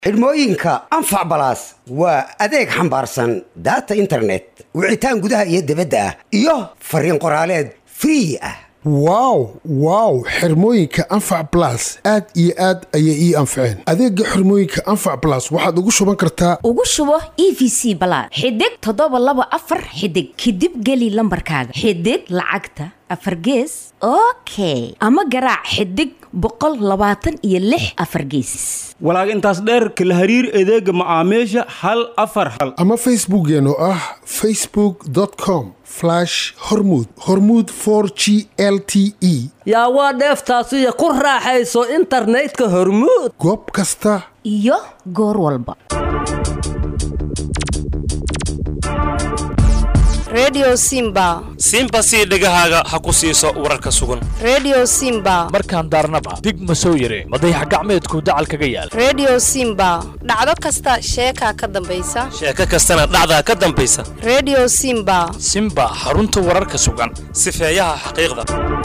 xidhmooyinka anfac balaas waa adeeg xambaarsan daata internet wicitaan gudaha iyo dibadda ah iyo fariin qoraaleed free ah wow wow xirmooyinka anfac blas aad iyo aad ayay ii anfaceen adeega xirmooyinka anfac blas waxaad ugu shuban kartaa ugu shubo e v c balaad xidig toddoba laba afar xidig kadib geli lambarkaaga xidig lacagta afar gees okay ama garaac xidig boqol labaatan iyo lix afar geesis walaag intaas dheer kala hariir adeega macaamiisha hal afar hal ama facebookeen oo ah facebook com hormud hormud g l t e yaa waa dheeftaasiyo ku raaxayso internetka hormuud goob kasta iyo goor walba redio simba simba sii dhegahaaga ha ku siiso wararka sugan redio simba markaan daarnaba dig ma soo yare madayax gacmeedku dacal kaga yaal redio simba dhacdo kasta sheekaa ka dambaysa sheeko kastana dhacdaa ka dambaysa redio simba simba xarunta wararka sugan sifeeyaha xaqiiqda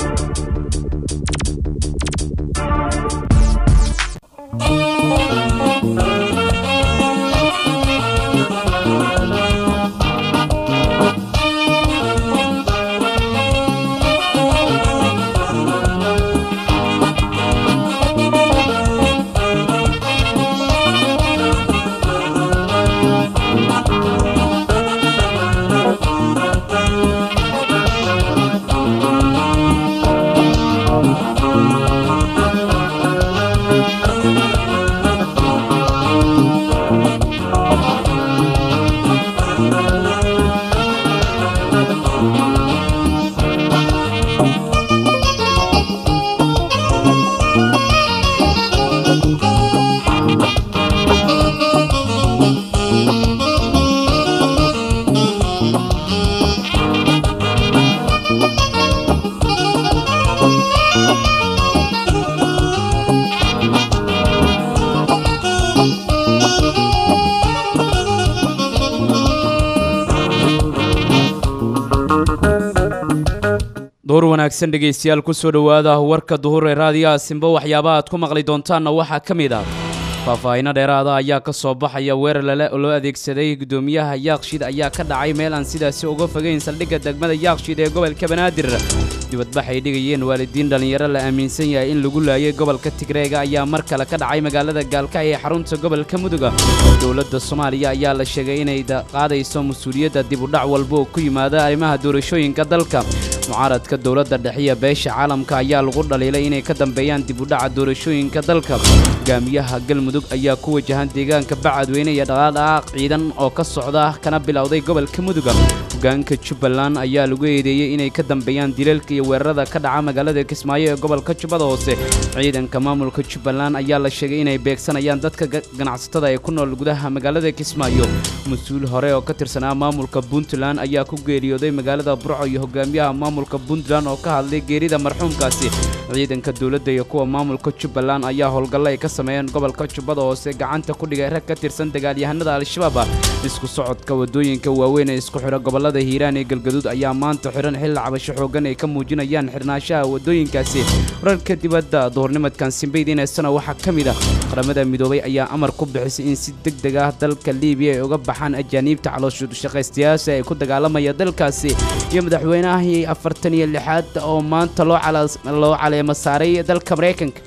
duhur wanaagsan dhegaystayaal kusoo dhowaada warka duhur ee raadiyaha simbo waxyaabaha aad ku maqli doontaanna waxaa ka mid ah faahfaahinno dheeraada ayaa ka soo baxaya weerar lale loo adeegsaday guddoomiyaha yaaqshid ayaa ka dhacay meel aan sidaasi uga fogayn saldhigga degmada yaaqshid ee gobolka banaadir dibadbax ay dhigayeen waalidiin dhallinyaro la aaminsan yahay in lagu laayay gobolka tigreega ayaa mar kale ka dhacay magaalada gaalkacyo ee xarunta gobolka muduga dowladda soomaaliya ayaa la sheegay inay qaadayso mas-uuliyadda dibudhac walba oo ku yimaada arrimaha doorashooyinka dalka mucaaradka dowladda dhexiya beesha caalamka ayaa lagu dhaliilay inay ka dambeeyaan dibudhaca doorashooyinka dalka hogaamiyaha galmudug ayaa ku wajahan deegaanka bacadweyne iyo dhaqaadhaaq ciidan oo ka socda kana bilowday gobolka muduga hogaanka jubbaland ayaa lagu eedeeyey inay ka dambeeyaan dilalka iyo weerarada ka dhaca magaalada kismaayo ee gobolka jubbada hoose ciidanka maamulka jubbaland ayaa la sheegay inay beegsanayaan dadka ganacsatada ee ku nool gudaha magaalada kismaayo mas-uul hore oo ka tirsanaa maamulka puntland ayaa ku geeriyooday magaalada burco iyo hogaamiyaha maamulka puntland oo ka hadlay geerida marxuumkaasi ciidanka dowladda iyo kuwa maamulka jubbaland ayaa howlgallo ay ka sameeyeen gobolka jubbada hoose gacanta ku dhigay rag ka tirsan dagaalyahanada al-shabaab isku socodka wadooyinka waaweyn ee isku xidha gobolada hiiraan ee galgaduud ayaa maanta xidhan xilli cabasho xoogan ay ka muujinayaan xirnaanshaha wadooyinkaasi wararka dibadda duhurnimadkan simbaydiineysana waxaa ka mid ah qaramada midoobay ayaa amar ku bixisay in si deg deg ah dalka liibiya ay uga baxaan ajaaniibta calooshushaqaystayaasha ee ku dagaalamaya dalkaasi iyo madaxweynahii afartan iyo lixaad oo maanta loo caleemo saaray dalka maraykanka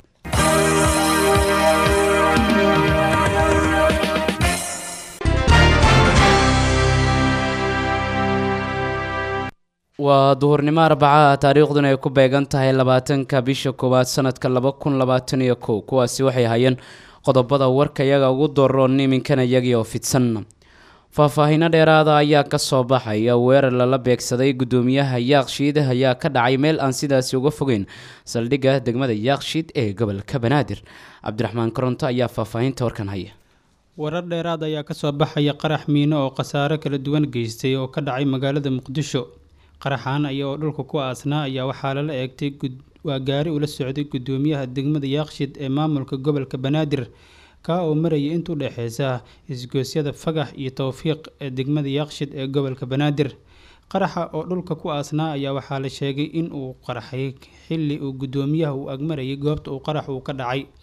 waa duhurnimo arbacaha taariikhduna ay ku beegan tahay labaatanka bisha koowaad sanadka laba kun labaatan iyo kow kuwaasi waxay hayeen qodobada warka iyaga ugu doroon iminkana iyagii oo fidsan faahfaahinno dheeraada ayaa ka soo baxaya weerar lala beegsaday guddoomiyaha yaaqshiid ayaa ka dhacay meel aan sidaasi uga fogeyn saldhigga degmada yaaqshiid ee gobolka banaadir cabdiraxmaan koronto ayaa faahfaahinta warkan haya warar dheeraad ayaa kasoo baxaya qarax miino oo khasaare kala duwan geystay oo ka dhacay magaalada muqdisho qaraxaan aya oo dhulka ku aasnaa ayaa waxaa lala eegtay waa gaari ula socday guddoomiyaha degmada yaaqshid ee maamulka gobolka banaadir kaa oo marayay inta u dhexeysa isgoosyada fagax iyo towfiiq ee degmada yaaqshid ee gobolka banaadir qaraxa oo dhulka ku aasnaa ayaa waxaa la sheegay in uu qaraxay xilli uu guddoomiyaha uu agmarayay goobta uu qarax uu ka dhacay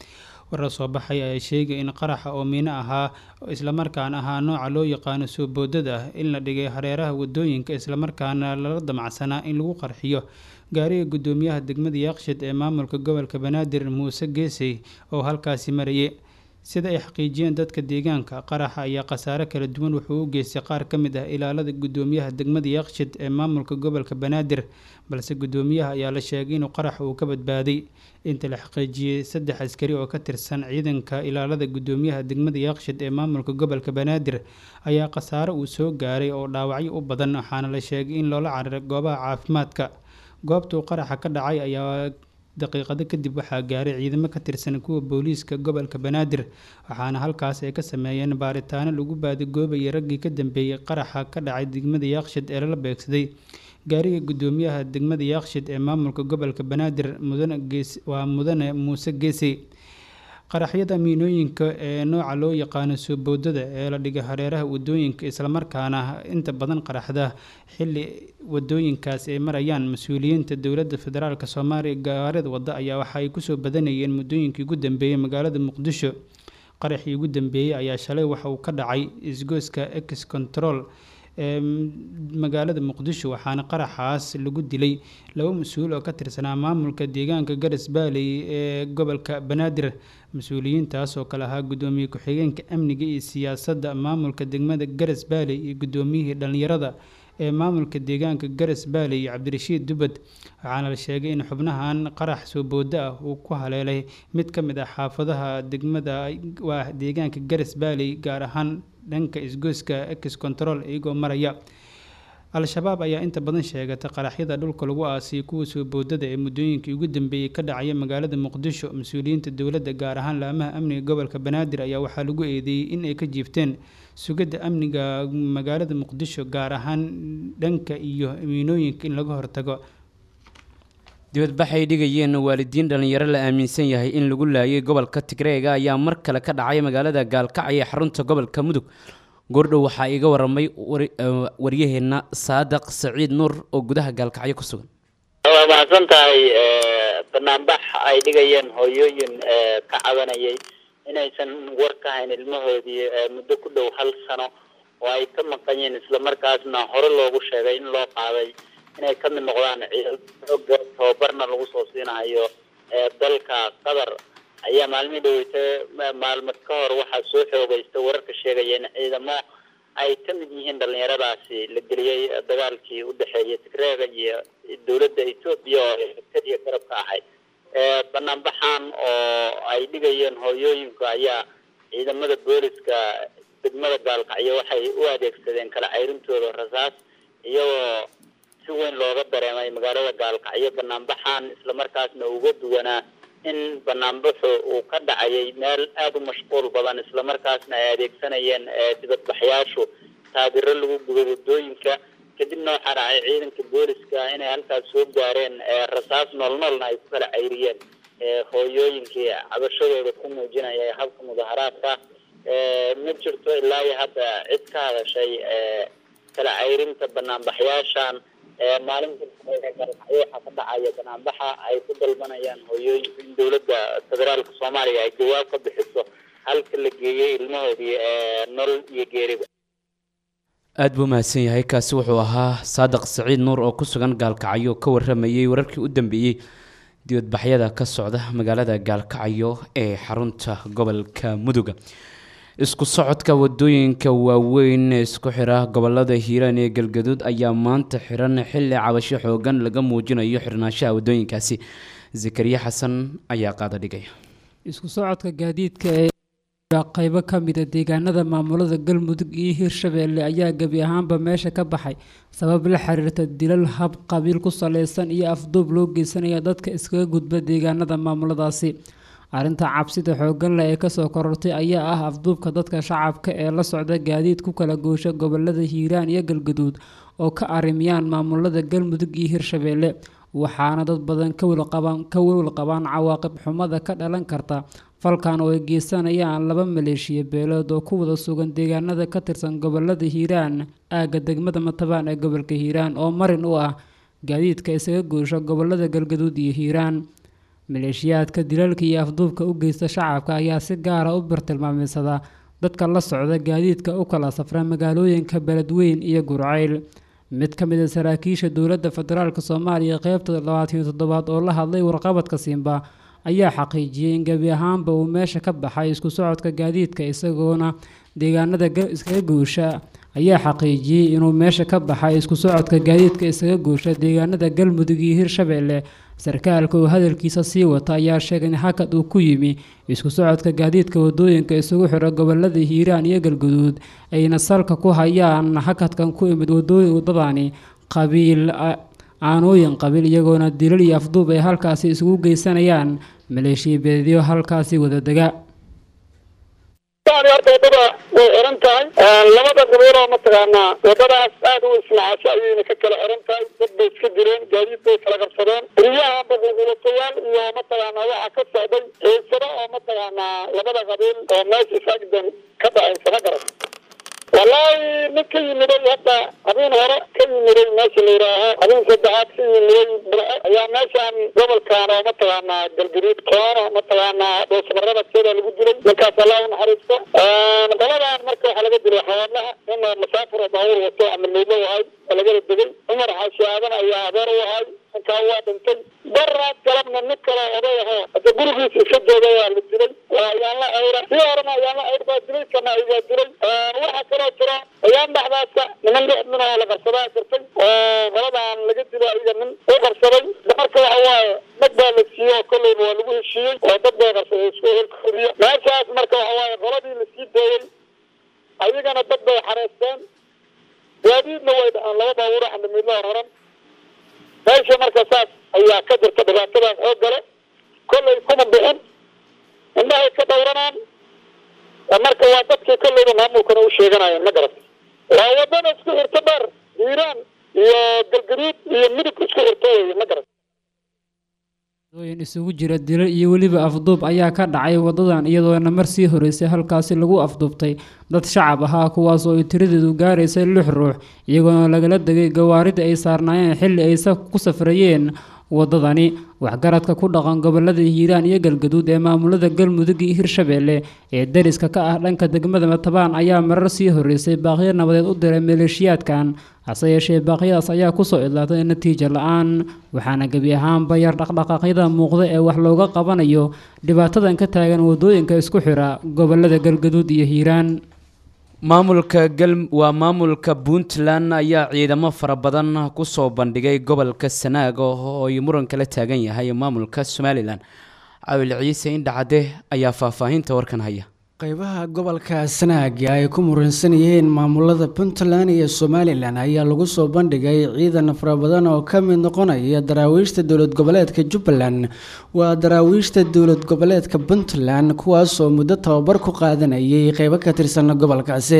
warar soo baxay ayaa sheegay in qaraxa oo miino ahaa islamarkaana ahaa nooca loo yaqaano soo boodada ah in la dhigay hareeraha wadooyinka islamarkaana lala damacsanaa in lagu qarxiyo gaariga gudoomiyaha degmada yaaqshid ee maamulka gobolka banaadir muuse geesey oo halkaasi marayay sida ay xaqiijiyeen dadka deegaanka qaraxa ayaa khasaare kala duwan wuxuu u geystay qaar ka mid ah ilaalada gudoomiyaha degmada yaaqshid ee maamulka gobolka banaadir balse gudoomiyaha ayaa la sheegay inuu qarax uu ka badbaaday inta la xaqiijiyey saddex askari oo ka tirsan ciidanka ilaalada gudoomiyaha degmada yaaqshid ee maamulka gobolka banaadir ayaa khasaare uu soo gaaray oo dhaawacyo u badan waxaana la sheegay in loola cararay goobaha caafimaadka goobtuu qaraxa ka dhacay ayaa daqiiqado kadib waxaa gaaray ciidamo ka tirsan kuwa booliiska gobolka banaadir waxaana halkaas ay ka sameeyeen baaritaano lagu baadigoobayay raggii ka dambeeyey qaraxa ka dhacay degmada yaaqshid ee lala beegsaday gaariga gudoomiyaha degmada yaaqshid ee maamulka gobolka banaadir mudane gees waa mudane muuse geesey qaraxyada miinooyinka ee nooca loo yaqaano soo boodada ee la dhigay hareeraha wadooyinka islamarkaana inta badan qaraxda xili wadooyinkaas ay marayaan mas-uuliyiinta dowladda federaalk soomaaliya gaarida wadda ayaa waxa ay kusoo badanayeen muddooyinkii ugu dambeeyey magaalada muqdisho qaraxii ugu dambeeyey ayaa shalay waxa uu ka dhacay isgoyska ex control ee magaalada muqdisho waxaana qaraxaas lagu dilay laba mas-uul oo ka tirsanaa maamulka deegaanka garas baaley ee gobolka banaadir mas-uuliyiintaas oo kale ahaa gudoomiye ku-xigeenka amniga iyo siyaasadda maamulka degmada garas baaley iyo gudoomiyihii dhallinyarada ee maamulka deegaanka garas baaley iyo cabdirashiid dubad waxaana la sheegay in xubnahan qarax soo boodo ah uu ku haleelay mid ka mid ah xaafadaha degmada waa deegaanka garas baaley gaar ahaan dhanka isgoyska ex control iyagoo maraya al-shabaab ayaa inta badan sheegatay qaraxyada dhulka lagu aasiyay kuwa soo boodada ee muddooyinkii ugu dambeeyey ka dhacaya magaalada muqdisho mas-uuliyiinta dowladda gaar ahaan laamaha amniga gobolka banaadir ayaa waxaa lagu eedeeyey in ay ka jiifteen sugidda amniga magaalada muqdisho gaar ahaan dhanka iyo miinooyinka in laga hortago dibadbaxay dhigayeen waalidiin dhallinyaro la aaminsan yahay in lagu laayay gobolka tigreega ayaa mar kale ka dhacay magaalada gaalkacyo ee xarunta gobolka mudug goordhow waxaa iiga waramay waryaheenna saadaq saciid nuur oo gudaha gaalkacyo ku sugan waa mahadsan tahay banaanbax ay dhigayeen hooyooyin ka cabanayay inaysan war ka hayn ilmahoodii muddo ku dhow hal sano oo ay ka maqanyeen islamarkaasna hore loogu sheegay in loo qaaday inay ka mid noqdaan ciidamada tababarna lagu soo siinayo dalka qatar ayaa maalmihii dhaweyta maalmo ka hor waxaa soo xoogaysta wararka sheegaya in ciidamo ay ka mid yihiin dhalinyaradaasi la geliyey dagaalkii u dhexeeyay tigreega iyo dowladda etoobiya oo kadiya garab ka ahay banaanbaxan oo ay dhigayeen hooyooyinku ayaa ciidamada booliska degmada gaalkacyo waxay u adeegsadeen kala cayrintooda rasaas iyagoo si weyn looga dareemay magaalada gaalkacyo banaanbaxan islamarkaasna uga duwanaa in banaanbaxu uu ka dhacayay meel aada u mashquul badan islamarkaasna ay adeegsanayeen dibadbaxyaashu taabiro lagu gubay wadooyinka kadibna waxaa dhacay ciidanka booliska inay halkaas soo gaareen rasaas noolnoolna ay ku kala cayriyeen hooyooyinkii cabashadooda ku muujinaya habka mudaharaadka ma jirto ilaa iyo hadda cid ka hadashay kala cayrinta banaanbaxyaashan maalinta galkacyo waxaa ka dhacaya banaanbaxa ay ku dalbanayaan hooyooyinku in dowladda federaalka soomaaliya ay jawaab ka bixiso halka la geeyey ilmahoodii nolol iyo geeriba aada buu mahadsan yahay kaasi wuxuu ahaa saadiq saciid nuur oo ku sugan gaalkacyo ka waramayey wararkii u dambeeyey dibadbaxyada ka socda magaalada gaalkacyo ee xarunta gobolka muduga isku socodka wadooyinka waaweyn ee isku xira gobolada hiiraan ee galgaduud ayaa maanta xiran xilli cabasho xoogan laga muujinayo xirnaanshaha wadooyinkaasi zakariya xasan ayaa qaada dhigaya isku socodka gaadiidka ee qaybo ka mida deegaanada maamulada galmudug iyo hirshabeelle ayaa gebi ahaanba meesha ka baxay sabab la xiriirta dilal hab qabiil ku saleysan iyo afduub loo geysanaya dadka iskaga gudba deegaanada maamuladaasi arrinta cabsida xooggan leh ee kasoo korortay ayaa ah afduubka dadka shacabka ee la socda gaadiid ku kala goosha gobolada hiiraan iyo galgaduud oo ka arimiyaan maamulada galmudug iyo hirshabeelle waxaana dad badan ka welwel qabaan cawaaqib xumada ka dhalan karta falkan oo ay geysanayaan laba maleeshiya beelood oo ku wada sugan deegaanada ka tirsan gobolada hiiraan aagga degmada matabaan ee gobolka hiiraan oo marin u ah gaadiidka isaga goosha gobolada galgaduud iyo hiiraan maleeshiyaadka dilalka iyo afduubka u geysta shacabka ayaa si gaara u bartilmaameysadaa dadka la socda gaadiidka u kala safra magaalooyinka beledweyn iyo gurceyl mid ka mid a saraakiisha dowladda federaalk soomaaliya qeybta labaatan iyo toddobaad oo la hadlay warqabadka simba ayaa xaqiijiyey in gebi ahaanba uu meesha ka baxay isku socodka gaadiidka isagoona deegaanada iskaga guusha ayaa xaqiijiyey inuu meesha ka baxay isku socodka gaadiidka isaga guusha deegaanada galmudug iyo hirshabeelle sarkaalka oo hadalkiisa sii wata ayaa sheegay in hakad uu ku yimi isku socodka gaadiidka wadooyinka isugu xira gobolada hiiraan iyo galguduud ayna salka ku hayaan hakadkan ku imid wadadani qabiil aanooyin qabiil iyagoona dilal iyo afduub ay halkaasi isugu geysanayaan maleeshiya beedyo halkaasi wadadega horta wadada way xiran tahay labada qabiiloo mataqaanaa wadadaas aad u ismacasho ayayna ka kala xiran tahay dad bay iska direen gaadiid bay kala qabsadeen riyaha boqolqulatayaal iyo mataqaanaa waxaa ka socday xiisado oo mataqaanaa labada qabiil oo meesha isagdan ka dhacaysa ma garan wallaahi nin ka yimiday hadda habeen hore ka yimiday meesha la yidhaaho habeen saddexaad ka yimiday burco ayaa meeshaan gobolkan oo mataqaanaa galgaduud koona mataqaanaa dhoosmarada keeda lagu dilay ninkaas allah u naxariisto qoladan marka waxaa laga dilay xawaadlaha in masaafur oo baabuur wato ama meydlo ahay oo lagala degay cumar xaashi aadan ayaa adeer u ahay ninkaa waa dhintay daraad galabna nin kale oday ahoo hadda gurigiisa iska jooga waa la dilay waa ayaanla ayra sii horena ayaanla ayr baa dilay kana ayaa dilay waxaa kaloo jira ayaan dhexdaasa niman lix nin oo la qarsadaa jirtay qoladan laga dilay ayaga nin u qarsaday marka waxa waaye dad baa la siiyey oo kolleyba waa lagu heshiiyey oo dad bay qarsaday isku horkoriya meeshaas marka waxa waaye qoladii lasii deeyey ayagana dad bay xareysteen gaadiidna way dhahaan laba baabuuro xandamiidla horan meesha marka saas ayaa ka jirta dhibaatadaas oo gale kollay kuma bixin indhahay ka dhowranaan marka waa dadkii kolleyba maamulkana u sheeganayeen ma garat waa wadada isku xirta dheer hiiraan iyo galgaduud iyo midib isku xirta weeye ma garat dooyin isugu jira dilal iyo weliba afduub ayaa ka dhacay wadadan iyadoona mar sii horeysay halkaasi lagu afduubtay dad shacab ahaa kuwaas oo ay tiradeedu gaaraysay lix ruux iyagoona lagala degay gawaarida ay saarnaayeen xilli ay ku safrayeen wadadani waxgaradka ku dhaqan gobolada hiiraan iyo galgaduud ee maamulada galmudug iyo hirshabeelle ee dariska ka ah dhanka degmada matabaan ayaa marar sii horeysay baaqyo nabadeed u diray maleeshiyaadkan hase yeeshee baaqyadaas ayaa kusoo idlaatay natiija la-aan waxaana gebi ahaanba yar dhaqdhaqaaqyada muuqda ee wax looga qabanayo dhibaatadan ka taagan wadooyinka isku xira gobolada galgaduud iyo hiiraan maamulka gal waa maamulka puntland ayaa ciidamo fara badan kusoo bandhigay gobolka sanaag oo ay muran kala taagan yahay maamulka somalilan cawil ciise indhacade ayaa faahfaahinta warkan haya qaybaha gobolka sanaag ay ku muransan yihiin maamulada puntland iyo somalilan ayaa lagu soo bandhigay ciidan fara badan oo ka mid noqonaya daraawiishta dowlad goboleedka jubbaland waa daraawiishta dowlad goboleedka puntland kuwaasoo muddo tababar ku qaadanayay qeybo ka tirsan gobolkaasi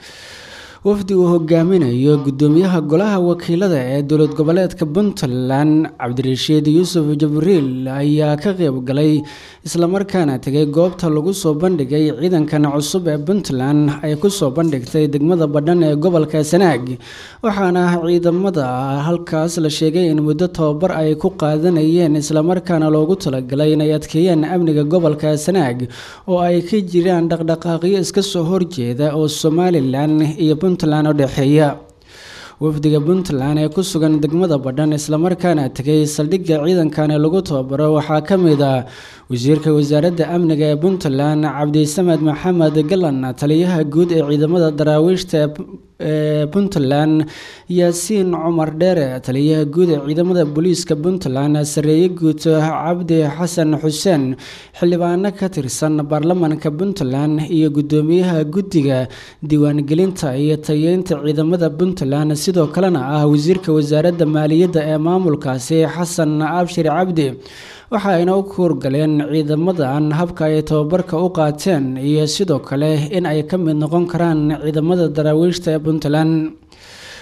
wafdi uu hogaaminayo gudoomiyaha golaha wakiilada ee dowlad goboleedka puntland cabdirashiid yuusuf jabriil ayaa ka qeyb galay islamarkaana tegay goobta lagu soo bandhigay ciidankan cusub ee puntland ay kusoo bandhigtay degmada badhan ee gobolka sanaag waxaana ciidamada halkaas la sheegay in muddo tababar ay ku qaadanayeen islamarkaana loogu talagalay inay adkeeyaan amniga gobolka sanaag oo ay ka jiraan dhaqdhaqaaqyo iska soo horjeeda oo somalilan iyo puntland u dhexeeya wafdiga puntland ee ku sugan degmada badhan islamarkaana tegay saldhigga ciidankan ee lagu tababaro waxaa ka mid ah wasiirka wasaaradda amniga ee puntland cabdisamed maxamed galan taliyaha guud ee ciidamada daraawiishta ee puntland yaasiin cumar dheere taliyaha guud ee ciidamada booliiska puntland sareeye guud cabdi xasan xuseen xildhibaano ka tirsan baarlamaanka puntland iyo gudoomiyaha guddiga diiwaangelinta iyo tayeynta ciidamada puntland sidoo kalena ah wasiirka wasaaradda maaliyadda ee maamulkaasi xasan abshir cabdi waxa ayna u kuurgaleen ciidamadan habka ay tababarka u qaateen iyo sidoo kale in ay ka mid noqon karaan ciidamada daraawiishta ee puntland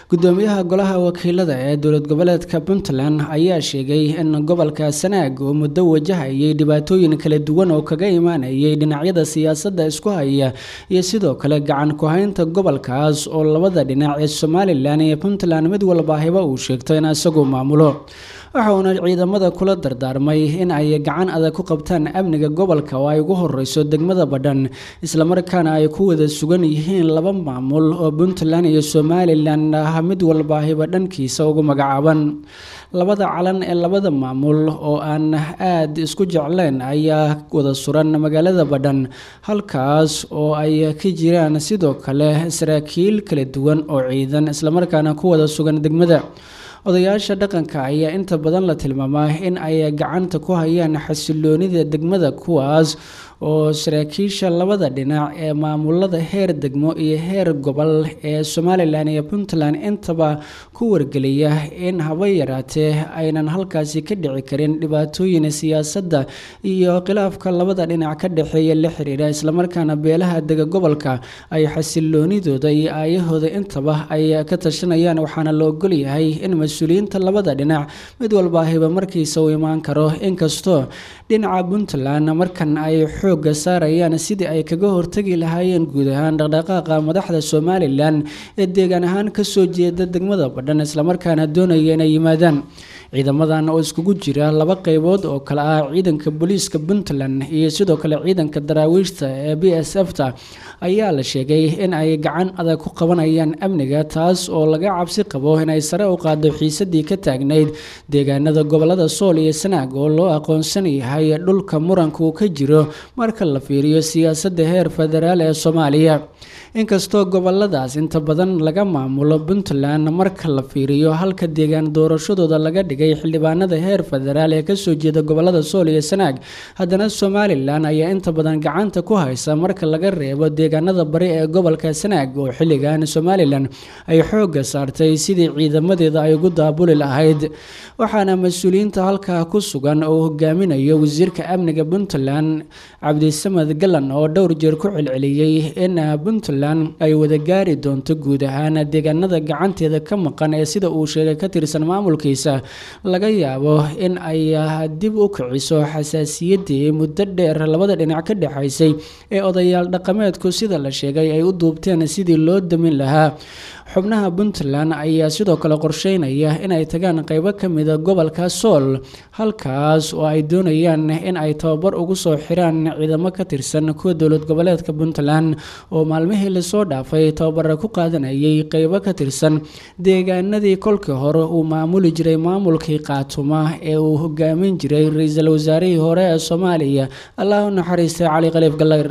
gudoomiyaha golaha wakiilada ee dowlad goboleedka puntland ayaa sheegay in gobolka sanaag uu muddo wajahayay dhibaatooyin kala duwan oo kaga imaanayay dhinacyada siyaasadda isku haya iyo sidoo kale gacan ku-haynta gobolkaas oo labada dhinac ee somalilan iyo puntland mid walbaahiba uu sheegto in isagu maamulo waxauna ciidamada kula dardaarmay in ay gacan adag ku qabtaan amniga gobolka oo ay ugu horeyso degmada badhan islamarkaana ay ku wada sugan yihiin laba maamul oo puntland iyo somalilan ah mid walbaahiba dhankiisa ugu magacaaban labada calan ee labada maamul oo aan aad isku jecleen ayaa wada suran magaalada badhan halkaas oo ay ka jiraan sidoo kale saraakiil kala duwan oo ciidan islamarkaana ku wada sugan degmada odayaasha dhaqanka ayaa inta badan la tilmaamaa in ay gacanta ku hayaan xasiloonida degmada kuwaas oo saraakiisha labada dhinac ee maamulada heer degmo iyo heer gobol ee somalilan iyo puntland intaba ku wargeliya in haba yaraatee aynan halkaasi ka dhici karin dhibaatooyin siyaasadda iyo khilaafka labada dhinac ka dhexeeya la xiriira islamarkaana beelaha dega gobolka ay xasiloonidooda iyo aayahooda intaba ay ka tashanayaan waxaana la ogolyahay in mas-uuliyiinta labada dhinac mid walbaahiba markiisa uu imaan karo inkastoo dhinaca puntland markan ay xooga saarayaan sidii ay kaga hortagi lahaayeen guud ahaan dhaqdhaqaaqa madaxda somalilan ee deegaan ahaan kasoo jeeda degmada badhan islamarkaana doonaya inay yimaadaan ciidamadan oo iskugu jira laba qeybood oo kale ah ciidanka booliiska puntland iyo sidoo kale ciidanka daraawiishta ee b s f ta ayaa la sheegay in ay gacan adag ku qabanayaan amniga taas oo laga cabsi qabo inay sare u qaado xiisadii ka taagnayd deegaanada gobolada sool iyo sanaag oo loo aqoonsan yahay dhulka muranka uu ka jiro marka la fiiriyo siyaasadda heer federaal ee soomaaliya inkastoo goboladaas inta badan laga maamulo puntland marka la fiiriyo halka deegaan doorashadooda laga dhigay xildhibaanada heer federaal ee kasoo jeeda gobolada sool iyo sanaag haddana somalilan ayaa inta badan gacanta ku haysa marka laga reebo deegaanada bari ee gobolka sanaag oo xilligan somalilan ay xooga saartay sidii ciidamadeeda ay ugu daabuli lahayd waxaana mas-uuliyiinta halkaa ku sugan oo hogaaminayo wasiirka amniga puntland cabdisamad galan oo dhowr jeer ku celceliyey in puntland ay wada gaari doonto guud ahaan deegaanada gacanteeda ka maqan ee sida uu sheegay ka tirsan maamulkiisa laga yaabo in ay dib u kiciso xasaasiyaddii muddo dheer labada dhinac ka dhexaysay ee odayaal dhaqameedku sida la sheegay ay u duubteen sidii loo damin lahaa xubnaha puntland ayaa sidoo kale qorsheynaya inay tagaan qeybo ka mida gobolka sool halkaas oo ay doonayaan in ay tababar ugu soo xiraan ciidamo ka tirsan kuwa dowlad goboleedka puntland oo maalmihii lasoo dhaafay tababara ku qaadanayay qeybo ka tirsan deegaanadii kolkii hore uu maamuli jiray maamulkii qaatuma ee uu hogaamin jiray ra-iisul wasaarihii hore ee soomaaliya allah u naxariistay cali khaliif gallayr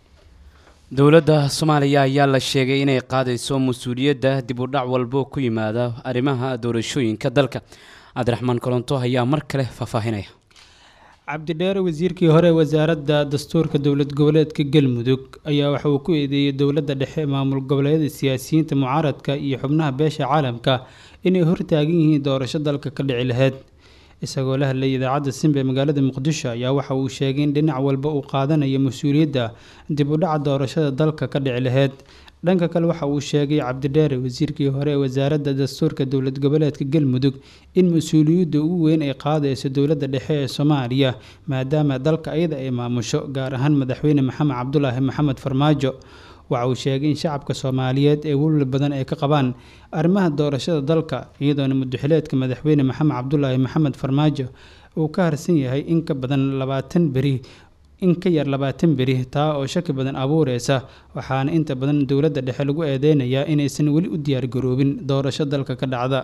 dowladda soomaaliya ayaa la sheegay inay qaadayso mas-uuliyadda dib u dhac walbo ku yimaada arrimaha doorashooyinka dalka cabdiraxmaan kolonto ayaa mar kale faahfaahinaya cabdidheere wasiirkii hore ee wasaaradda dastuurka dowlad goboleedka galmudug ayaa waxa uu ku eedeeyey dowladda dhexe maamul goboleedyada siyaasiyiinta mucaaradka iyo xubnaha beesha caalamka inay hortaagan yihiin doorasho dalka ka dhici lahayd isagoo la hadlayay idaacadda simba ee magaalada muqdisho ayaa waxa uu sheegay in dhinac walba uu qaadanayo mas-uuliyadda dib u dhaca doorashada dalka ka dhici lahayd dhanka kale waxa uu sheegay cabdidheere wasiirkii hore ee wasaaradda dastuurka dowlad goboleedka galmudug in mas-uuliyadda ugu weyn ay qaadayso dowladda dhexe ee soomaaliya maadaama dalka iyada ay maamusho gaar ahaan madaxweyne maxamed cabdulaahi maxamed farmaajo waxa uu sheegay in shacabka soomaaliyeed ee welwal badan ay ka qabaan arrimaha doorashada dalka iyadoona mudaxileedka madaxweyne maxamed cabdulaahi maxamed farmaajo uu ka harsan yahay in ka badan labaatan beri in ka yar labaatan beri taa oo shaki badan abuureysa waxaana inta badan dowladda dhexe lagu eedeynayaa inaysan weli u diyaargaroobin doorasho dalka ka dhacda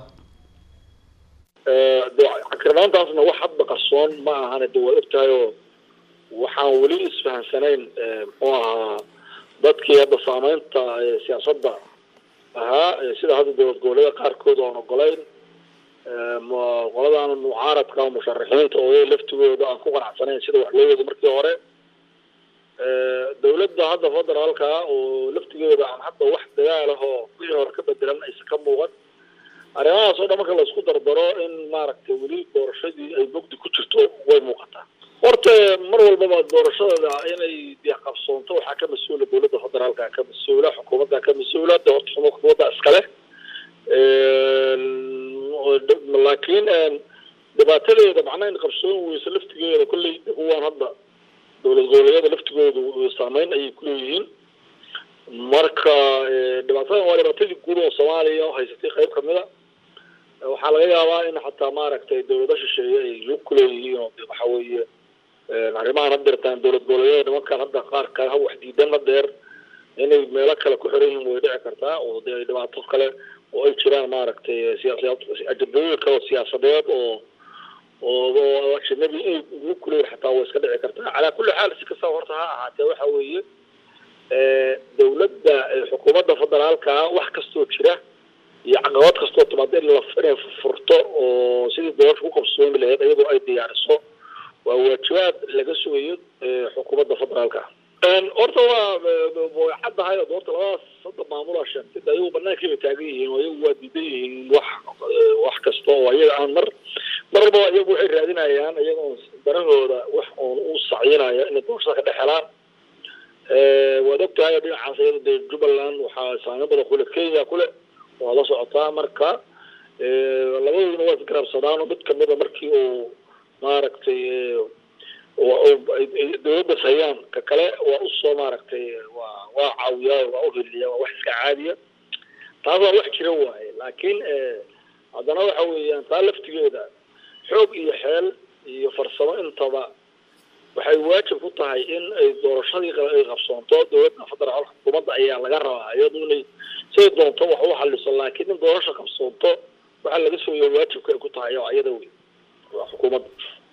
cakirnaantaasna wax hadba qarsoon ma ahane de waa ogtahay oo waxaan weli isfahansanayn muxuu ahaa dadkii hadda saameynta siyaasadda ahaa sida hadda dowlad goboleeda qaarkood oan ogolayn qoladan mucaaradka musharaxiinta oo laftigooda aan ku qanacsanayn sida wax loo wado markii hore dowladda hadda federaalka oo laftigeeda aan hadda wax dagaal ah oo wixii hore ka bedelan aysan ka muuqan arrimahaas oo dhan marka laisku dardaro in maaragtay weli doorashadii ay mugdi ku jirto way muuqataa horta mar walbaba doorashada inay dee qabsoonto waxaa ka mas-uula dowladda federaalka ka mas-uula xukuumadda ka mas-uula de horta xukuumadda iskale laakiin dhibaatadeeda macnaha in qabsoon weyso laftigeeda kolley kuwaan hadda dowlad goboleedyada laftigoodu saameyn ayay kuleeyihiin marka dhibaatadan waa dhibaatadii guud oo soomaaliya haysatay qayb kamida waxaa laga yaabaa in xataa maaragtay dowlado shisheeye ay lug kuleeyihiin oo waxa weeye arrimahan had deertaan dowlad goboleedyada nimankan hadda qaar kale ha wax diidan la dheer inay meelo kale ku xiran yihiin way dhici kartaa oo dee dhibaato kale oo ay jiraan maaragtay siyaasad ajadooyin kale oo siyaasadeed oo oo ajnabi inay lug kuleeyihin xataa way iska dhici kartaa calaa kulli xaal si kastaba horta ha ahaatee waxa weeye dowladda xukuumadda federaalka wax kastoo jira iyo caqabad kastoo timaada in la inay furto oo sidii doorasha ku qabsoomi lahayd iyadoo ay diyaariso waa waajibaad laga sugayo xukuumadda federaalka horta waa way caddahay oo horta labadaas hadda maamulaa sheegtay de ayagu banaankai bay taagan yihiin oo iyagu waa diidan yihiin wax wax kasta oo iyaga aan mar marba iyagu waxay raadinayaan iyagoo danahooda wax oon u sacyinaya inay doorashada ka dhex helaan waad ogtahay dhinacaas iyada dee jubbaland waxaa saameyn badan kule kenya kule waa la socotaa marka labadooduna waa isgarabsadaan oo mid kamida markii uu maaragtay dowladdas hayaan ka kale waa usoo maaragtay waa waa caawiyaa waa uheliya waa wax iska caadiya taas waa wax jira waaye laakiin haddana waxa weeyaan taa laftigeeda xoog iyo xeel iyo farsamo intaba waxay waajib ku tahay in ay doorashadii ay qabsoonto dowladda federaal xukuumadda ayaa laga rabaa iyadu inay siday doonto wax u xaliso laakiin in doorasha qabsoonto waxaa laga sooya waajibka ay ku tahay oo iyada wey waa xukuumadda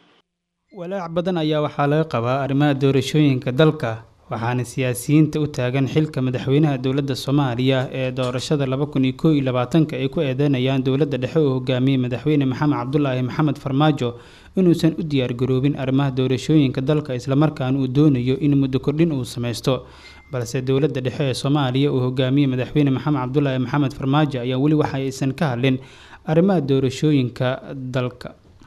walaac badan ayaa waxaa laga qabaa arrimaha doorashooyinka dalka waxaana siyaasiyiinta u taagan xilka madaxweynaha dowladda soomaaliya ee doorashada laba kun iyo koo iyo labaatanka ay ku eedeynayaan dowladda dhexe oo hogaamiyey madaxweyne maxamed cabdulaahi maxamed farmaajo inuusan u diyaargaroobin arrimaha doorashooyinka dalka islamarkaana uu doonayo in muddo kordhin uu sameysto balse dowladda dhexe ee soomaaliya uu hogaamiyey madaxweyne maxamed cabdulaahi maxamed farmaajo ayaa weli waxa aysan ka hadlin arrimaha doorashooyinka dalka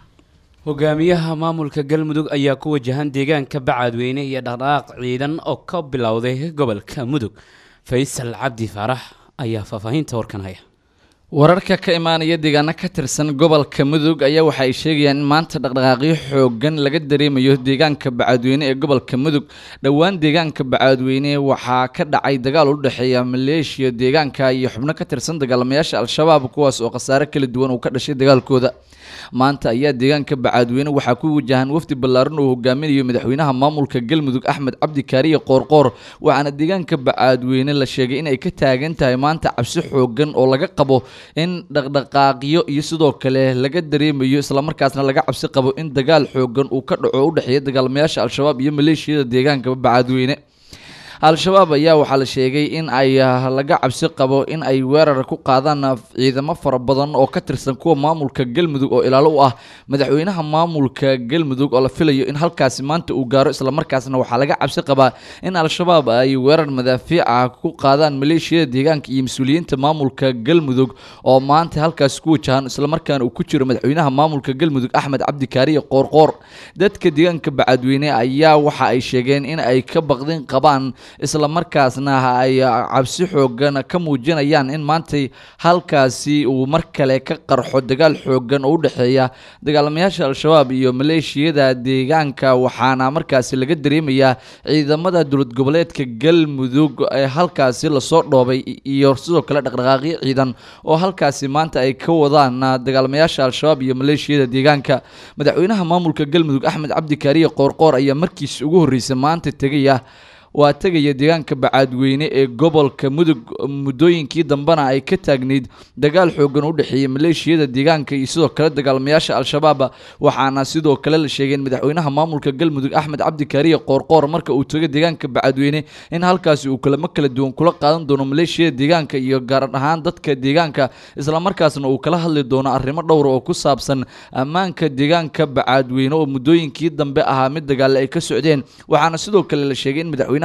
hogaamiyaha maamulka galmudug ayaa ku wajahan deegaanka bacadweyne iyo dhaqdhaqaaq ciidan oo ka bilowday gobolka mudug faysal cabdi faarax ayaa faahfaahinta warkan haya wararka ka imaanaya deegaano ka tirsan gobolka mudug ayaa waxa ay sheegayaan in maanta dhaqdhaqaaqyo xoogan laga dareemayo deegaanka bacadweyne ee gobolka mudug dhowaan deegaanka bacadweyne waxaa ka dhacay dagaal u dhexeeya maleeshiya deegaanka iyo xubno ka tirsan dagaalamayaasha al-shabaab kuwaas oo khasaare kala duwan uu ka dhashay dagaalkooda maanta ayaa deegaanka bacadweyne waxaa ku wajahan wafdi ballaaran oo hogaaminayo madaxweynaha maamulka galmudug axmed cabdi kaariye qoorqoor waxaana deegaanka bacadweyne la sheegay inay ka taagan tahay maanta cabsi xoogan oo laga qabo in dhaqdhaqaaqyo iyo sidoo kale laga dareemayo islamarkaasna laga cabsi qabo in dagaal xoogan uu ka dhaco u dhexeeya dagaalamayaasha al-shabaab iyo maleeshiyada deegaanka bacadweyne al-shabaab ayaa waxaa la sheegay in ay laga cabsi qabo in ay weerar ku qaadaan ciidamo fara badan oo ka tirsan kuwa maamulka galmudug oo ilaalo u ah madaxweynaha maamulka galmudug oo la filayo in halkaasi maanta uu gaaro islamarkaasna waxaa laga cabsi qabaa in al-shabaab ay weerar madaafiica ku qaadaan maleeshiyada deegaanka iyo mas-uuliyiinta maamulka galmudug oo maanta halkaasi ku wajahan islamarkaana uu ku jiro madaxweynaha maamulka galmudug axmed cabdi kaariye qoorqoor dadka deegaanka bacadweyne ayaa waxa ay sheegeen in ay ka baqdin qabaan isla markaasna ay cabsi xoogan ka muujinayaan in maantay halkaasi uu mar kale ka qarxo dagaal xoogan oo u dhexeeya dagaalamayaasha al-shabaab iyo maleeshiyada deegaanka waxaana markaasi laga dareemayaa ciidamada dowlad goboleedka galmudug ee halkaasi lasoo dhoobay iyo sidoo kale dhaqdhaqaaqyo ciidan oo halkaasi maanta ay ka wadaan dagaalamayaasha al-shabaab iyo maleeshiyada deegaanka madaxweynaha maamulka galmudug axmed cabdi kaariye qoorqoor ayaa markiisi ugu horreysay maanta tegaya waa tegaya deegaanka bacaadweyne ee gobolka mudug muddooyinkii dambena ay ka taagneyd dagaal xoogan u dhexeeyay maleeshiyada deegaanka iyo sidoo kale dagaalamayaasha al-shabaab waxaana sidoo kale la sheegay in madaxweynaha maamulka galmudug axmed cabdi kaariye qoorqoor marka uu tago deegaanka bacadweyne in halkaasi uu kulamo kala duwan kula qaadan doono maleeshiyada deegaanka iyo gaar ahaan dadka deegaanka islamarkaasna uu kala hadli doono arrimo dhowra oo ku saabsan ammaanka deegaanka bacaadweyne oo muddooyinkii dambe ahaa mid dagaale ay ka socdeen waxaana sidoo kale la sheegay in madaxweynaha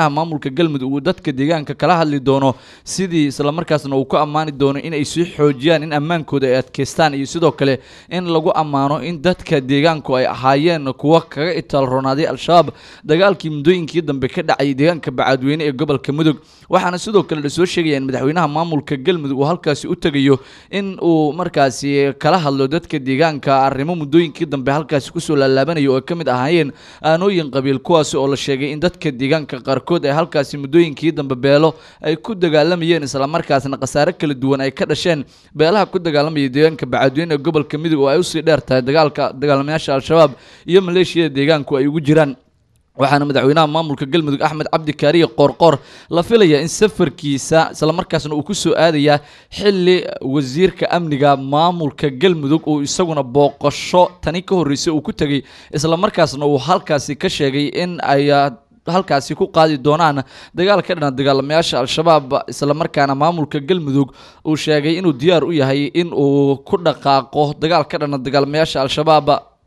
madaxweynaha maamulka galmudug uu dadka deegaanka kala hadli doono sidii islamarkaasna uu ku ammaani doono in ay sii xoojiyaan in ammaankooda ay adkeystaan iyo sidoo kale in lagu ammaano in dadka deegaanku ay ahaayeen kuwa kaga itaalroonaaday al-shabaab dagaalkii muddooyinkii dambe ka dhacay deegaanka bacaadweyne ee gobolka mudug waxaana sidoo kale lasoo sheegaya in madaxweynaha maamulka galmudug uu halkaasi u tegayo in uu markaasi kala hadlo dadka deegaanka arrimo muddooyinkii dambe halkaasi kusoo laalaabanaya oo ay ka mid ahaayeen aanooyin qabiil kuwaasi oo la sheegay in dadka deegaanka qaarkood ay halkaasi muddooyinkii dambe beelo ay ku dagaalamayeen islamarkaasna khasaare kala duwan ay ka dhasheen beelaha ku dagaalamaya deegaanka bacaadweyne ee gobolka mudug oo ay usii dheer tahay dagaalka dagaalamayaasha al-shabaab iyo maleeshiyada deegaanku ay ugu jiraan waxaana madaxweynaha maamulka galmudug axmed cabdi kaariye qoorqoor la filaya in safarkiisa islamarkaasna uu ku soo aadayaa xili wasiirka amniga maamulka galmudug uu isaguna booqasho tani ka horreysay uu ku tegay islamarkaasna uu halkaasi ka sheegay in ay halkaasi ku qaadi doonaan dagaal ka dhana dagaalamayaasha al-shabaab islamarkaana maamulka galmudug uu sheegay inuu diyaar u yahay in uu ku dhaqaaqo dagaal ka dhana dagaalamayaasha al-shabaab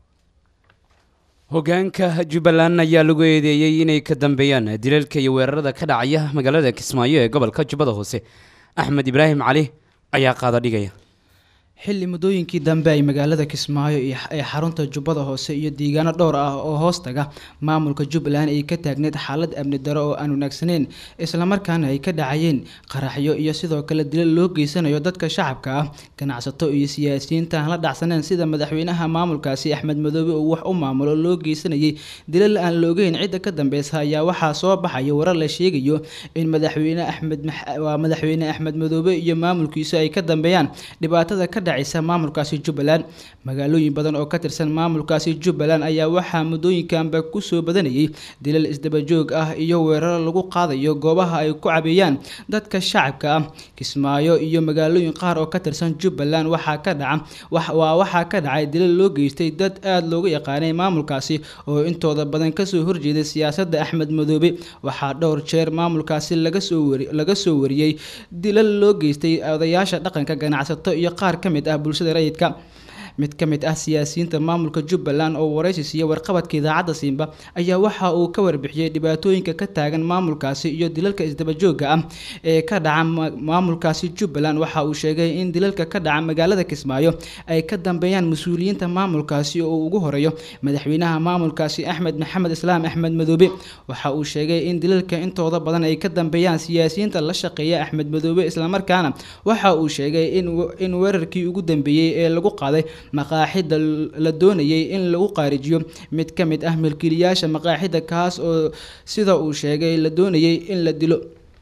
hogaanka jubbaland ayaa lagu eedeeyey inay ka dambeeyaan dilalka iyo weerarada ka dhacaya magaalada kismaayo ee gobolka jubbada hoose axmed ibraahim cali ayaa qaada dhigaya xilli muddooyinkii dambe ay magaalada kismaayo ee xarunta jubbada hoose iyo deegaano dhowr ah oo hoos taga maamulka jubbaland ay ka taagneed xaalad amni daro oo aan wanaagsaneyn islamarkaana ay ka dhacayeen qaraxyo iyo sidoo kale dilal loo geysanayo dadka shacabka ah ganacsato iyo siyaasiyiinta aan la dhacsaneen sida madaxweynaha maamulkaasi axmed madoobe uu wax u maamulo loo geysanayay dilal aan loogeyn cidda ka dambeysa ayaa waxaa soo baxaya warar la sheegayo in madaxweyne axmed waa madaxweyne axmed madoobe iyo maamulkiisu ay ka dambeeyaan dhibaatada ka dhacaysa maamulkaasi jubbaland magaalooyin badan oo ka tirsan maamulkaasi jubbaland ayaa waxaa muddooyinkanba kusoo badanayay dilal isdabajoog ah iyo weeraro lagu qaadayo goobaha ay ku cabeeyaan dadka shacabka ah kismaayo iyo magaalooyin qaar oo ka tirsan jubbaland waxaa ka dhaca waa waxaa ka dhacay dilal loo geystay dad aada loogu yaqaanay maamulkaasi oo intooda badan kasoo horjeeday siyaasadda axmed madoobe waxaa dhowr jeer maamulkaasi laga soo wari laga soo wariyey dilal loo geystay odayaasha dhaqanka ganacsato iyo qaar ka mid ah bulshada rayidka mid ka mid ah siyaasiyiinta maamulka jubbaland oo waraysi siiya warqabadka idaacadda siimba ayaa waxa uu ka warbixiyey dhibaatooyinka ka taagan maamulkaasi iyo dilalka isdabajooga ah ee ka dhaca maamulkaasi jubbaland waxa uu sheegay in dilalka ka dhaca magaalada kismaayo ay ka dambeeyaan mas-uuliyiinta maamulkaasi oo ugu horeeyo madaxweynaha maamulkaasi axmed maxamed islaam axmed madoobe waxa uu sheegay in dilalka intooda badan ay ka dambeeyaan siyaasiyiinta la shaqeeya axmed madoobe islamarkaana waxa uu sheegay in weerarkii ugu dambeeyey ee lagu qaaday maqaaxida la doonayay in lagu qaarijiyo mid ka mid ah milkiilayaasha maqaaxida kaas oo sida uu sheegay la doonayay in la dilo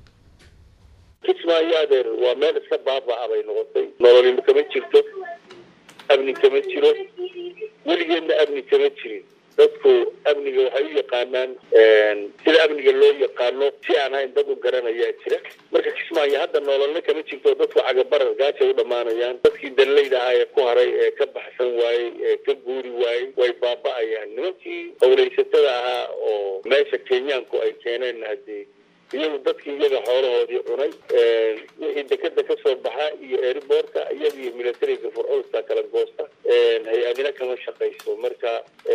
kismaayo adeer waa meel iska baaba-a bay noqotay nololima kama jirto amni kama jiro weligeedna amni kama jirin dadku amniga waxay u yaqaanaan sida amniga loo yaqaano si aan hayn dad u garanayaa jira marka kismaayo hadda nololna kama jirto dadku cagabarar gaajay u dhammaanayaan dadkii danleyda ahaa ee ku haray ee ka baxsan waayey ee ka guuri waayey way baaba-ayaan nimankii howlaysatada ahaa oo meesha kenyaanku ay keeneen haddii iyagu dadkii iyaga xoolahoodii cunay wixii dekeda kasoo baxa iyo airboortka iyaga iyo militariga furcoosta kala goosta hay-adina kama shaqayso marka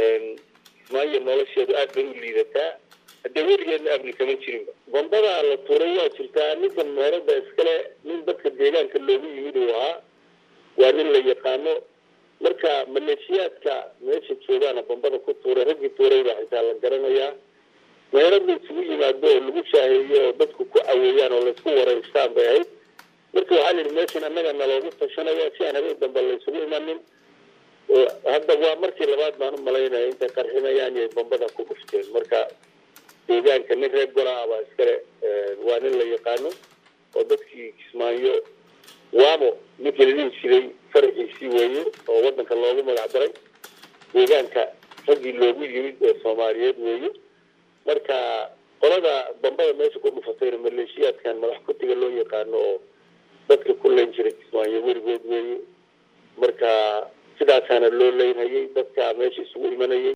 maayo nolosheedu aad bay u liidataa haddee weligeedna amni kama jirinba bombada la tuuray waa jirtaa ninkan meerada iskale nin dadka deegaanka loogu yimid uu ahaa waa nin la yaqaano marka maleeshiyaadka meesha joogaana bombada ku tuuray raggii tuuray baa xitaa la garanayaa meerada isugu yimaado oo lagu shaaheeyo oo dadku ku caweeyaan oo laysku wareystaan bay ahayd marka waxaa la yidhi meeshan annaga naloogu tashanaya si aan habeen dambe laysugu imanin hadda waa markii labaad baan u malaynaya intay qarxinayaan iyo bombada ku dhufteen marka deegaanka nin reer golaa baa iskale waa nin la yaqaano oo dadkii kismaayo waamo ninkii la dhihi jiray faraxiisii weeye oo wadanka loogu magac daray deegaanka raggii loogu yimid ee soomaaliyeed weeye marka qolada bambada meesha ku dhufatayna maleeshiyaadkan madax kutiga loo yaqaano oo dadka ku leyn jiray kismaayo weligood weeye marka sidaasaana loo leynhayay dadka meesha isugu imanayay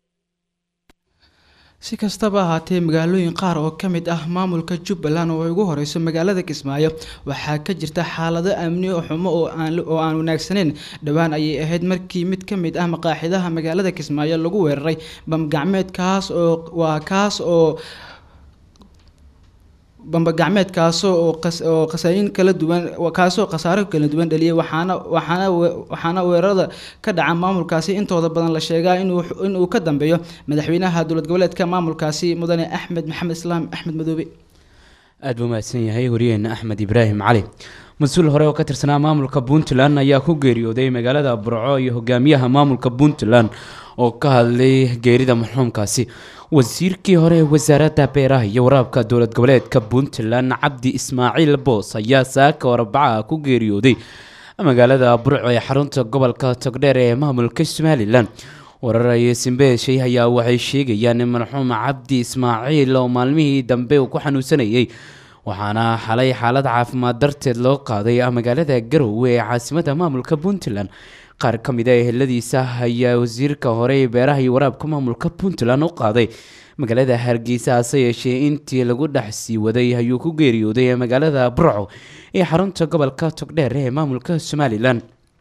si kastaba ahaatee magaalooyin qaar oo ka mid ah maamulka jubbaland oo ay ugu horeyso magaalada kismaayo waxaa ka jirta xaalado amni oo xumo oo aan oo aan wanaagsaneyn dhowaan ayay ahayd markii mid ka mid ah maqaaxidaha magaalada kismaayo lagu weeraray bamgacmeed kaas oo waa kaas oo bambagacmeed kaasoo oo qas- oo khasaayin kala duwan kaasoo khasaaro kala duwan dhaliyay waxaana waxaana we- waxaana weerarada ka dhaca maamulkaasi intooda badan la sheegaa inuu inuu ka dambeeyo madaxweynaha dowlad goboleedka maamulkaasi mudane axmed maxamed islaam axmed madoobe aad buu mahadsan yahay wariyeena axmed ibraahim cali mas-uul hore oo ka tirsanaa maamulka puntland ayaa ku geeriyooday magaalada burco iyo hogaamiyaha maamulka puntland oo ka hadlay geerida marxuumkaasi wasiirkii hore ee wasaaradda beeraha iyo waraabka dowlad goboleedka puntland cabdi ismaaciil boos ayaa saaka warbaca ku geeriyooday magaalada burco ee xarunta gobolka togdheer ee maamulka somalilan warar ay simbeeshay ayaa waxay sheegayaan in marxuum cabdi ismaaciil oo maalmihii dambe uu ku xanuunsanayay waxaana xalay xaalad caafimaad darteed loo qaaday magaalada garowe ee caasimada maamulka puntland qaar ka mid a eheladiisa ayaa wasiirka hore ee beeraha iyo waraabka maamulka puntland u qaaday magaalada hargeysa hase yeeshee intii lagu dhex sii waday ayuu ku geeriyooday magaalada burco ee xarunta gobolka togdheer ee maamulka somalilan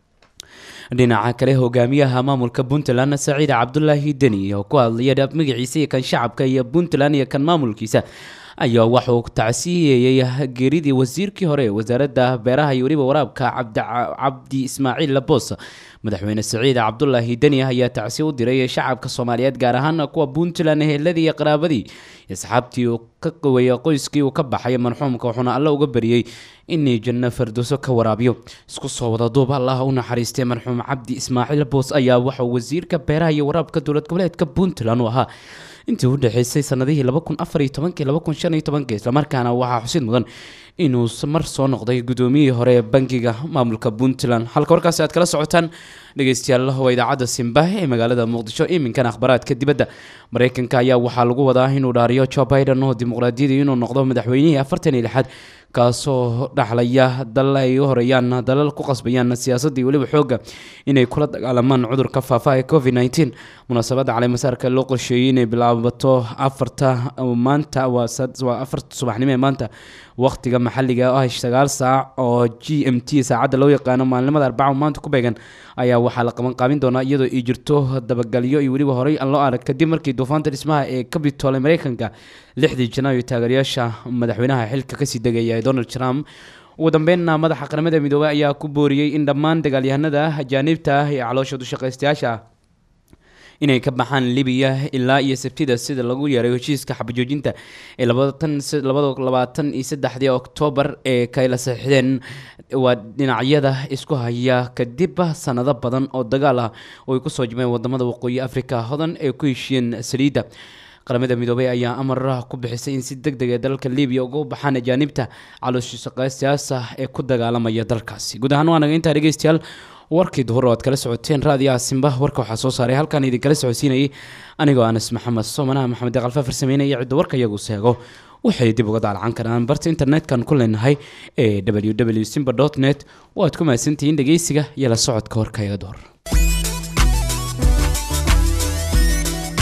dhinaca kale hogaamiyaha maamulka puntland saciid cabdulaahi deni oo ku hadlaya dhab magaciisa iyo kan shacabka iyo puntland iyo kan maamulkiisa ayaa waxauu tacsiyeeyey geeridii wasiirkii hore ee wasaaradda beeraha iyo weliba waraabka cabdi cabdi ismaaciil labos madaxweyne saciid cabdulaahi deni ayaa tacsiye u diray shacabka soomaaliyeed gaar ahaan kuwa puntland eheladii iyo qaraabadii iyo asxaabtii uu ka qaweeyay qoyskii uu ka baxay marxuumka wuxuuna alle uga bariyey inay janno fardooso ka waraabiyo isku soo wada duub allah u naxariistay marxuum cabdi ismaaciil boos ayaa waxauu wasiirka beeraha iyo waraabka dowlad goboleedka puntland u ahaa intii u dhexeysay sanadihii laba kun afar iyo tobankii laba kun shan iyo tobankii islamarkaana waxaa xusid mudan inuu mar soo noqday gudoomiyihii hore ee bangiga maamulka puntland halka warkaasi aad kala socotaan dhegeystayaal waa idaacadda simba ee magaalada muqdisho iminkana akhbaraadka dibadda mareykanka ayaa waxaa lagu wadaa inuu dhaariyo joe biden oo dimuqraadiyadii inuu noqdo madaxweynihii afartan iyo lixaad kaasoo dhaxlaya dalal ay u horeeyaan dalal ku qasbayaan siyaasadii weliba xooga inay kula dagaalamaan cudurka faafa ee covid nteen munaasabadda caleemasaarka loo qorsheeyey inay bilaabato afarta maanta waa afarta subaxnimo ee maanta waqtiga maxalliga ah sagaal saac oo g m t saacadda loo yaqaano maalinimada arbaca maanta ku beegan ayaa waxaa la qaban qaabin doonaa iyadoo ay jirto dabagalyo iyo weliba horey aan loo arag kadib markii duufaanta dhismaha ee capitol ee mareykanka lixdii janaayo taageerayaasha madaxweynaha xilka kasii degaya ee donald trump ugu dambeynna madaxa qaramada midoobey ayaa ku booriyey in dhammaan dagaalyahanada ajaaniibta ah ee caloosha dushaqaystayaasha ah inay ka baxaan libiya ilaa iyo sabtida sida lagu yeeray heshiiska xabajoojinta ee labaatan iyo saddexdii oktoobar ee kayla saxiixdeen waa dhinacyada isku haya kadib sanado badan oo dagaal ah oo ay kusoo jimeen wadamada waqooyi africa hodan ee ku heshiyeen saliidda qaramada midoobey ayaa amar ku bixisay in si deg deg ee dalalka libiya uga baxaan ajaanibta calooshiisaqaystayaasha ee ku dagaalamaya dalkaasi guud ahaan waa naga intaa dhegeystayaal warkii duhur oo aad kala socoteen raadiyaha simba warka waxaa soo saaray halkaan idinkala socodsiinayay anigoo anas maxamed soomanaha maxamed deqalfa farsameynaya cidda warka iyagu seego waxay dib uga daalacan karaan barta internet-kan ku leenahay ee w w simba net oo aad ku mahadsantihiin dhegeysiga iyo la socodka warka iga duhur